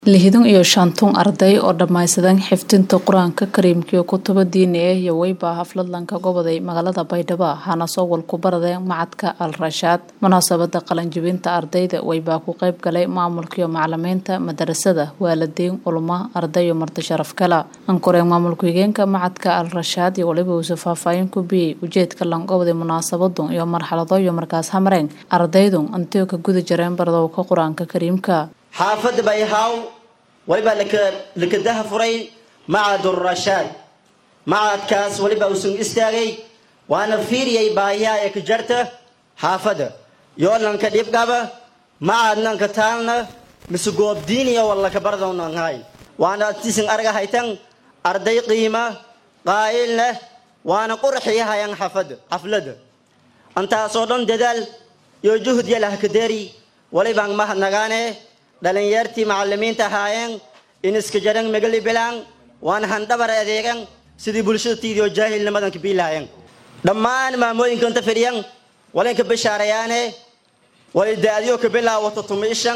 lixdan iyo shanton arday oo dhammaystiran xifdinta qur-aanka kariimka kutubo diini ah iyo weyba hafladlanka goboday magaalada baydhabo hana soo walku baradeen macadka al rashaad munaasabada qalanjibinta ardayda weybaa ku qeyb galay maamulkaiyo macalimiinta madarasada waalidiin culmo arday iyo marti sharaf kala ankoreen maamulka higeenka macadka al rashaad iyo waliba uuse faahfaahin ku biyey ujeedka langoboday munaasabadu iyo marxalado iyo markaas hamreen ardaydu antio ka guda jareen baradowka qur-aanka kariimka xaafadda bayhaw walibaa lakadaha furay macadurashaad macadkaas walibaa usun istaagay waana fiiriyay baahiyaha ee ka jarta xaafadda yoolnanka dhibqaba macadnanka taalna mise goobdiiniya wallaka bardownahay waana tisin arga haytan arday qiima qaa'il leh waana qurxiyahayan xafada xafladda antaasoo dhan dadaal iyo juhd yalah kadeeri walibaan mahadnagaane dhalinyartii macalimiinta ahaayeen in iska jaran magali bilaan waan handhabar adeegan sidii bulshada tiidio jaahilnimadan kabiilahayen dhammaan maamooyinka inta fidhiyan walinka bishaarayaane way da-diyo ka bilaawato tumiishan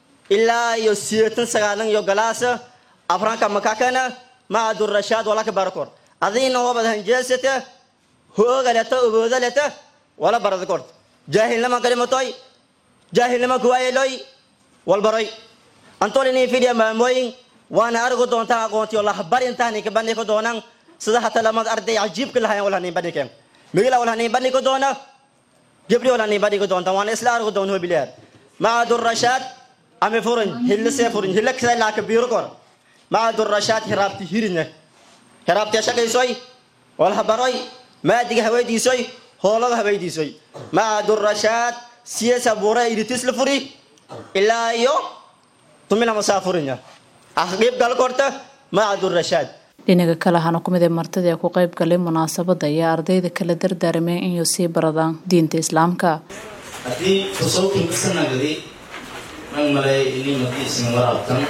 ilaa iyo sideetan sagaalan iyo galaasa afranka makakana macadurashaad walaka barakor adiina wabad hanjeesata hoogaleta uboodaleta wala barada kort jaahilnima kalimatoy jaahilnima kuwaayeloy walbaroy antolini fidhiya maamooyin waana argu doontaa aqoontiyo lahbarintaani ka bandhigi doonan sida hata lamad arday cajiibka lahayan walhanin bandhigeen migila walhanin bandhigi doona gabdhi walhanin bandhigi doonta waana isla argu doon hobileer macadurashaad ame furin hillisee furin hilla kisa laaka biiro kor macadurashaad hiraabti hirine hiraabti shaqaysoy walhabaroy maadiga haweydiisoy hoolada haweydiisoy macadurashaad siyasa buura iritis la furi ilaa iyo tumina masaafurinya aqib gal korta macadurashaad dhinaga kale hana ku mid ee martida ee ku qeyb galay munaasabada ayaa ardayda kala dardaarameen inay sii baradaan diinta islaamka haddii tasawurkan kasanagadi man malay ini madiisna waraabtan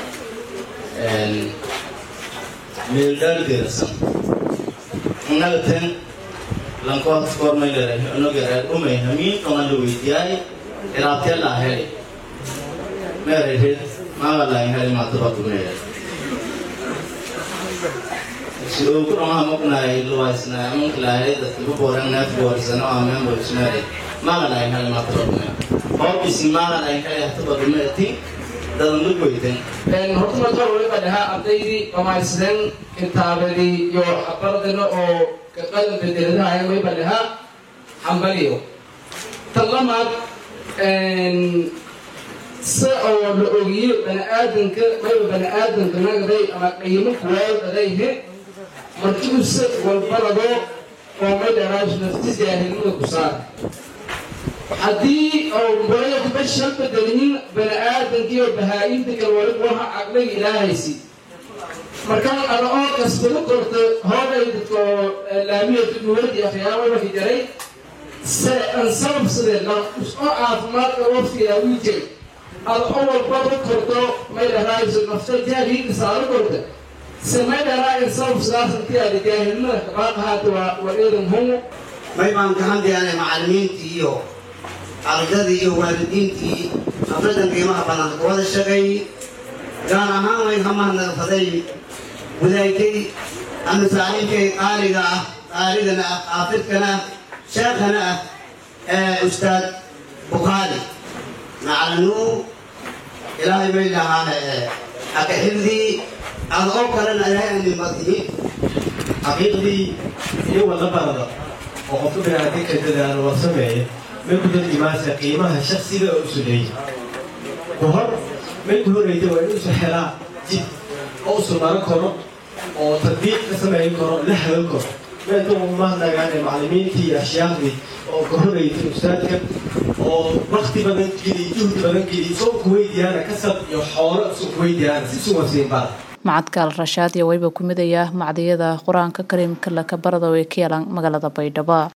meeldaaldeerasan nagaten lankoormayleeray onogereer umay hamiin oman la weydiyaay iraabteela aheli meerehed maagalain heli maatabadumeer si uu ku dhamaha maqnaay luwaysna amankalaahay dadka ku booran neef boorisano ameen borismeere maagalain heli maatabadumeer hoobisi maagalain heli hatabadumeerti dadan lu goyten horta marka waliba dhahaa ardaydii dhammaystiran kitaabadii iyo bardino oo qadan bedeladahay waliba dhahaa hambaliyo talamaad si oo la ogiyo bani-aadanka mayba bani-aadanka nagaday ama qiimo kuwaadadayhe markuu si walbarado oo may dharaash nafti jaahilnimada ku saara haddii oo baraya kuba shan bedelin bani-aadankii oo bahaa-inta kale waliba waha caqliga ilaahaysi markaan ana oo kastama korta hoobay dadka oo laamiyatu duwladii akhyaama marki jaray se an sabab sidee la oo caafimaadka waftiga wii jiray ada oo walbaba korto may dhahaayo nafta jaahiliinka saaro korta se may dhahaa in sabab sidaas intii aada jaahilnimada kabaaqahaata waa waa eedan humo may baan ka hadlayaanay macalimiintii iyo ardadii iyo waalidiintii afradan qiimaha badan wada shaqay gaar ahaan way hamahadnaqfaday wadaagtay ama saaxiibkay qaaliga ah qaaligana ah qaafidkana ah sheekhana ah ee ustaad bukhaari macalinu ilaahay bay dhahaan aka xifdii ada oo kalena ilaahay anin madihi xaqiiqdii iyo wada barada oo qofka binaadinka dadaalo la sameeya may ku darjimaasa qiimaha shaksiga oo isu leeyahy ku hor may ku horeyda waa inuusu helaa jid oo usu maran karo oo tadbiiq ka samayn karo la hagan karo meedu mahadnagaane macalimiintii iyo ashyaaqdii oo ka horeytay ustaadka oo wakti badan geliy juhdi badan geliy soo kuweydiyaana kasab iyo xoolo isu kuweydiyaana si suwasiin bara macadka al rashaad iyo weyba ku midaya macdiyada qur-aanka kariimka laka barada way ka yeelaan magaalada baydhabo